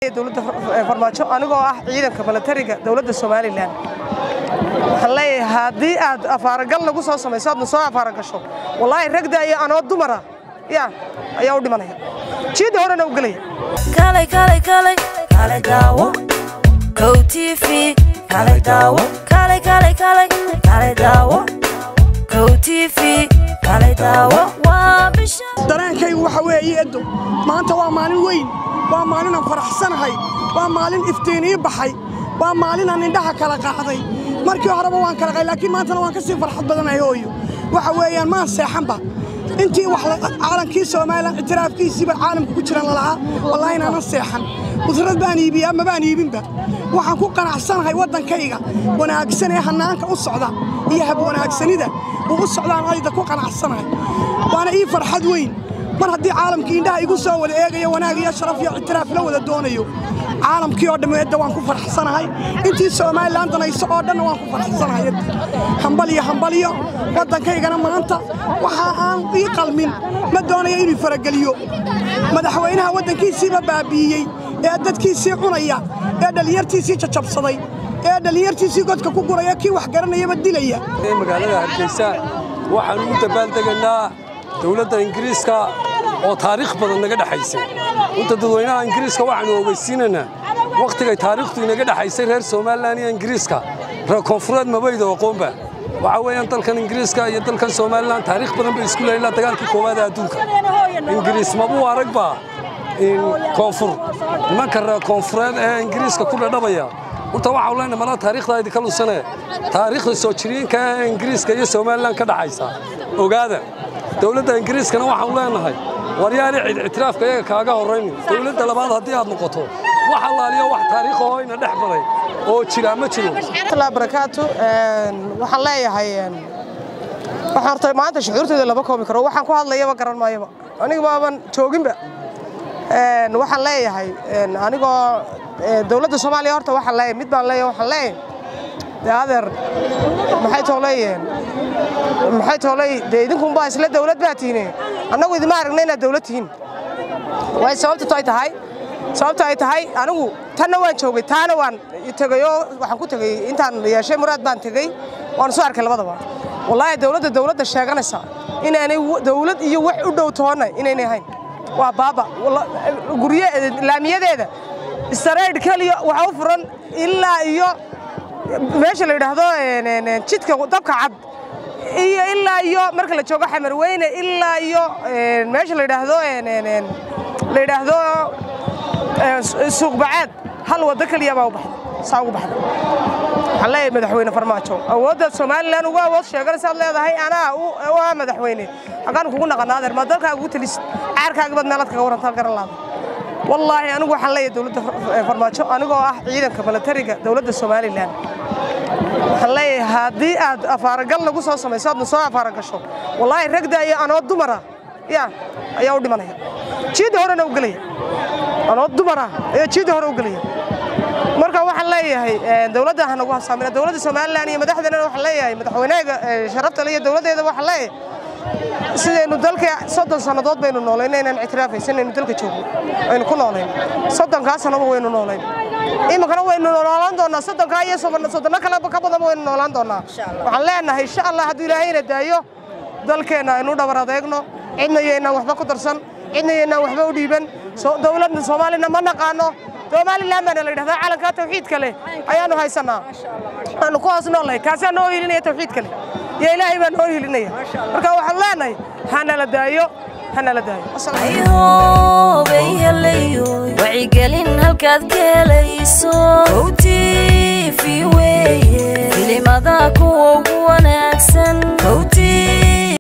dowladda farmaajo anigoo ah ciidanka milatariga dowladda somalilan waxaan leeyahay haddii aad afaaragal nagu soo samayso aadna soo afaaragasho wallaahi ragda iyo anoo dumara ya ayaa u dhimanaya jiidda horena u gelaya kalay kalay kalay kalay daawo kow tv kalay daawo kalay kalay kalay kalay daawo kow tv kalay daawo waa bisha dareenkaygu waxa weeye edo maanta waa maalin weyn waa maalin aan faraxsanahay waa maalin iftiinii baxay waa maalin aan indhaha kala qaacday markii horeba waan kala qay laakiin maantana waan ka sii farxad badanahay hooyo waxa weeyaan maan seexanba intii wax caalankii soomaalilan ictiraafkiisiiba caalamka ku jiran lalahaa wallaahi inaanan seexan musrad baan iibiyaa ma baan iibinba waxaan ku qanacsanahay waddankayga wanaagsan ee hannaanka u socda iyo hab wanaagsanida uu u socdaan ayda ku qanacsanahay waana ii farxad weyn mar haddii caalamkii indhaha igu soo wada eegayo wanaag iyo sharaf iyo ictiraaf la wada doonayo caalamkii oo dhammi edda waan ku farxsanahay intii somalilan danayso oo dhanna waan ku farxsanahay edda hambaliyo hambaliyo waddankaygana maanta waxa aan ii qalmin ma doonayo inuu farageliyo madaxweynaha waddankiisiiba baabi'iyey ee dadkiisii cunaya ee dhallinyartiisii jajabsaday ee dhallinyartiisii godka ku guraya kii wax garanayaba dilaya magaalada hargeysa waxaan ugu dabaaldegaynaa dowladda ingiriiska oo taariikh badan naga dhexaysay inta dadweynaha ingiriiska waxaanu ogeysiinaynaa wakhtigay taariikhtu inaga dhexaysay reer somalilan iyo ingiriiska reer koonfureed mabayda aqoonba waxaa weeyaan dalkan ingiriiska iyo dalkan somalilan taariikh badan bay isku leeyiin ilaa dagaalkii koowaad ee adduunka ingiriis mabuu aragba koonfur nimanka reer koonfureed ee ingiriiska ku dhadhabaya horta waxaan leenahay malaa taariikhda idinka lusane taariikhda soo jireenka ee ingiriiska iyo somalilan ka dhaxaysa ogaada dowladda ingiriiskana waxaan leenahay waryaali cid ictiraafka iyaga kaaga horrayni dowladda labaad haddii aad noqoto wax allaaliyo wax taariikhahoo ina dhex maray oo jira ma jiro warahmatullahi barakaatu waxaan leeyahay waxaan horta maanta shucuurtooda lama koobi karo waxaan ku hadlayaba garan maayaba aniga maaban jooginba waxaan leeyahay anigoo dowladda soomaaliya horta waxaan leeyahay mid baan leeyahay waxaan leeyahay dee adeer maxay tooleeyeen maxay tooley dee idinkunbaa isla dowlad baa tihiine annagu idima aragna inaad dowlad tihiin waay sababta ay tahay sababta ay tahay anigu tanna waan joogay taana waan tegay oo waxaan ku tegey intaan yeeshay muraad baan tegey waan soo arkay labadaba wallaahi dowladda dowladda sheeganaysa inaanay dowlad iyo wax u dhow toonna inaynay ahayn waa baaba gurye laamiyadeeda istaraydh keliya waxa u furan ilaa iyo meesha la yidhaahdo jidka dabka cad iyo ilaa iyo marka la joogo xamarweyne ilaa iyo meesha la yidhaahdo la yidhaahdo suuqbacaad hal waddo keliya baa u baxday saa ugu baxday waxaan leeyahay madaxweyne farmaajo awoodda somalilan ugu awood sheeganaysaad leedahay anaa u ah madaxweyne halkaan kugu naqanaa adeer maa dalkaaga ugu talisid caarkaagabad meelaad kaga warantaa garan laada wallaahi anigu waxaan leeyahay dowladda farmaajo anigoo ah ciidanka milatariga dowladda somalilan waxaan leeyahay haddii aad afaaragal nagu soo samayso aadna soo afaaragasho wallaahi ragda iyo anoo dumara ya ayaa u dhimanaya jiidda horena u gelaya anoo dumara ayaa jiidda hore u gelaya marka waxaan leeyahay dowladda ha nagu hasaamina dowladda somalilan iyo madaxdeena waxaan leeyahay madaxweynaha sharafta le iyo dowladdeeda waxaan leeyahay sidaynu dalka soddon sannadood baynu noolayn inaan ictiraafaysan aynu dalka joogno aynu ku noolayn soddonkaa sannaba waynu noolayn iminkana waynu noolaan doonaa soddonkaa iyo soddonno kale ka badan waynu noolaan doonaa waxaan leenahay insha allah hadduu ilaahayna daayo dalkeenna aynu dhabar adeegno cidna yaynaan waxba ku darsan cidna yaynaan waxba u dhiiban dowladda soomaalina ma naqaano somalilan baana la yidhahdaa calankaa tawxiidka leh ayaanu haysanaa aanu ku hoos noolnahay kaasaa noo hilinaya tawxiidka leh iyo ilaahay baa noo hilinaya marka waxaan leenahay hanala daayo hanala daayo ayhoobeyhelayo wacyigelin halkaad ka helayso kow tv